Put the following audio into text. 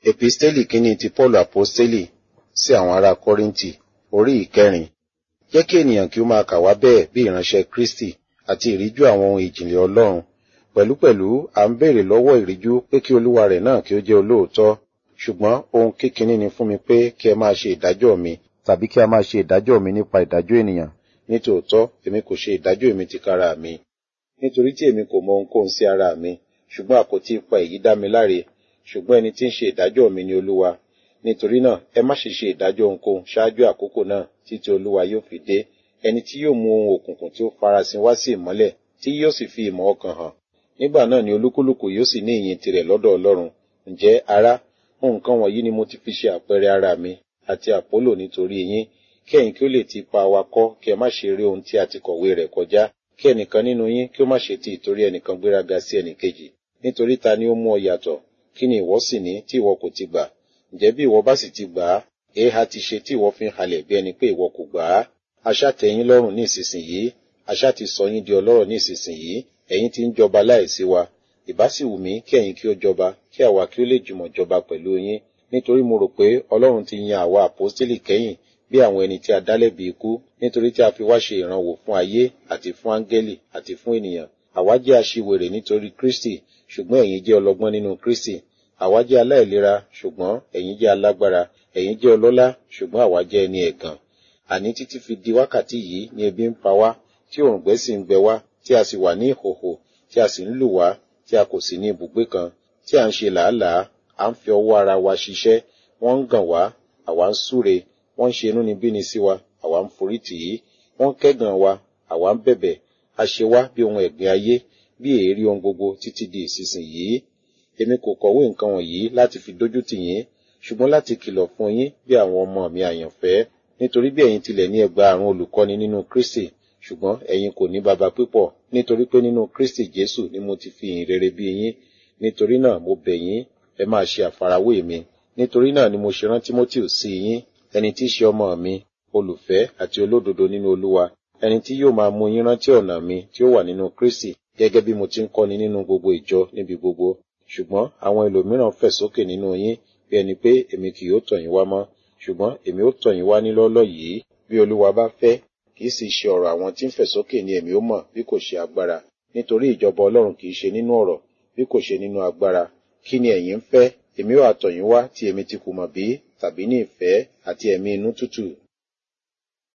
Episteli kínní ti Paul Aposteli sí àwọn ará Kọ́ríńtì orí ìkẹrin. Jẹ́ kí ènìyàn kí ó máa kà wá bẹ́ẹ̀ bí ìránṣẹ́ Kristi àti ìríjú àwọn ohun ìjìnlẹ̀ Ọlọ́run. Pẹ̀lúpẹ̀lú à ń béèrè lọ́wọ́ ìríjú pé kí olúwa rẹ̀ náà kí ó jẹ́ olóòótọ́. Ṣùgbọ́n ohun kékinní ni fún mi pé kí ẹ máa ṣe ìdájọ́ mi tàbí kí a máa ṣe ìdájọ́ mi nípa ìdájọ́ ènìyàn. Nítòótọ́, èmi kò ṣe ìdájọ́ èmi tìkára mi. Nítorí tí èmi kò mọ ohunkóhun sí ara mi, ṣùgbọ́n àkótí ipa èyí dá mi láre. Ṣùgbọ́n ẹni tí ń ṣe ìdájọ́ mi ni Olúwa. Nítorí náà, ẹ má ṣe ṣe ìdájọ́ ohunkóhun ṣáájú àkókò náà títí Olúwa yóò fi dé. Ẹni tí yóò mú ohun òkùnkùn tí ó farasin wá sí ìmọ́lẹ̀, tí yóò sì fi ìmọ̀ ọkàn hàn. Nígbà náà ni olúkúlùkù yóò sì ní ìyìn tirẹ̀ lọ́dọ̀ Ọlọ́run. Ǹjẹ́ ará, nǹkan wọ̀nyí ni mo ti fi ṣe àpẹẹrẹ ara mi àti Àpólò nítorí yín, kí ẹ̀yin kí ó lè ti pa wa kọ́ kí ẹ má ṣe rí ohun tí a ti kọ̀wé rẹ̀ kọjá, kí ẹnìkan nínú yín kí ó má ṣe ti ìtorí ẹnìkan gbéraga sí ẹnìkejì. Nítorí ta ni ó mú ọ yàtọ̀? Kí ni ìwọ sì ní tí ìwọ kò ti gbà? Ǹjẹ́ bí ìwọ bá sì ti gbà á, èéha ti ṣe tí ìwọ fi ń halẹ̀ bí ẹni pé ìwọ kò gbà á? Aṣá tẹ́ yín lọ́rùn ní ìsinsìnyí, aṣá ti sọ yín di ọlọ́rọ̀ ní ìsinsìnyí, ẹ̀yin ti ń jọba láìsí wa. Ìbá sì wù mí kí ẹ̀yin kí ó jọba, kí àwa kí ó lè jùmọ̀ jọba pẹ̀lú yín. Nítorí mo rò pé Ọlọ́run ti yan àwa àpọ́stélì kẹ́yìn bí àwọn ẹni tí a dá lẹ́bi ikú, nítorí tí a fi wá ṣe ìrànwọ́ fún ayé àti fún áńgẹ́lì àti fún ènìyàn. Àwa jẹ́ aṣiwèrè nítorí Kristi, ṣùgbọ́n ẹ̀yin jẹ́ ọlọ́gbọ́n nínú Kristi. Àwa jẹ́ aláìlera, ṣùgbọ́n ẹ̀yin jẹ́ alágbára. Ẹ̀yin jẹ́ ọlọ́lá, ṣùgbọ́n àwa jẹ́ ẹni ẹ̀gàn. Àní títí fi di wákàtí yìí ni ebi ń pa wá, tí òǹgbẹ sì ń gbẹ wá, tí a sì wà ní ìhòhò, tí a sì ń lù wá, tí a kò sì ní ibùgbé kan, tí à ń ṣe làálàá, à ń fi ọwọ́ ara wa ṣiṣẹ́, wọ́n ń gàn wá, àwa ń súre, wọ́n ń ṣe inúnibíni sí wa, àwa ń forí tì í, wọ́n ń kẹ́gàn wa, àwa ń bẹ̀bẹ̀, a ṣe wá bí ohun ẹ̀gbin ayé, bí èérí ohun gbogbo títí di ìsinsìnyí. Èmi kò kọ̀wé nǹkan wọ̀nyí láti fi dójú tì yín, ṣùgbọ́n láti kìlọ̀ fún yín bí àwọn ọmọ mi àyànfẹ́, nítorí bí ẹ̀yin tilẹ̀ ní ẹgbàárún olùkọ́ni nínú Kristi, ṣùgbọ́n ẹ̀yin kò ní baba púpọ̀, nítorí pé nínú Kristi Jésù ni mo ti fi ìyìn rere bí yín. Nítorí náà mo bẹ̀ yín, ẹ máa ṣe àfarawé mi. Nítorí náà ni mo ṣe rán Tímótì sí yín, ẹni tí í ṣe ọmọ mi, olùfẹ́ àti olódodo nínú Olúwa, ẹni tí yóò máa mú yín rántí ọ̀nà mi tí ó wà nínú Kristi, gẹ́gẹ́ bí mo ti ń kọ́ni nínú gbogbo ìjọ níbi gbogbo. Ṣùgbọ́n àwọn ẹlòmíràn fẹ̀ sókè nínú yín, bí ẹni pé èmi kì yóò tọ̀ yín wá mọ́, ṣùgbọ́n èmi ó tọ̀ yín wá nílọ́lọ́ yìí, bí Olúwa bá fẹ́, kì í sì ṣe ọ̀rọ̀ àwọn tí ń fẹ̀ sókè ni èmi ó mọ̀ bí kò ṣe agbára. Nítorí ìjọba Ọlọ́run kì í ṣe nínú ọ̀rọ̀, bí kò ṣe nínú agbára. Kí ni ẹ̀yin ń fẹ́? Èmi ó àtọ̀ yín wá tí èmi ti kù mọ̀ bí, tàbí ní ìfẹ́ àti ẹ̀mí inú tútù.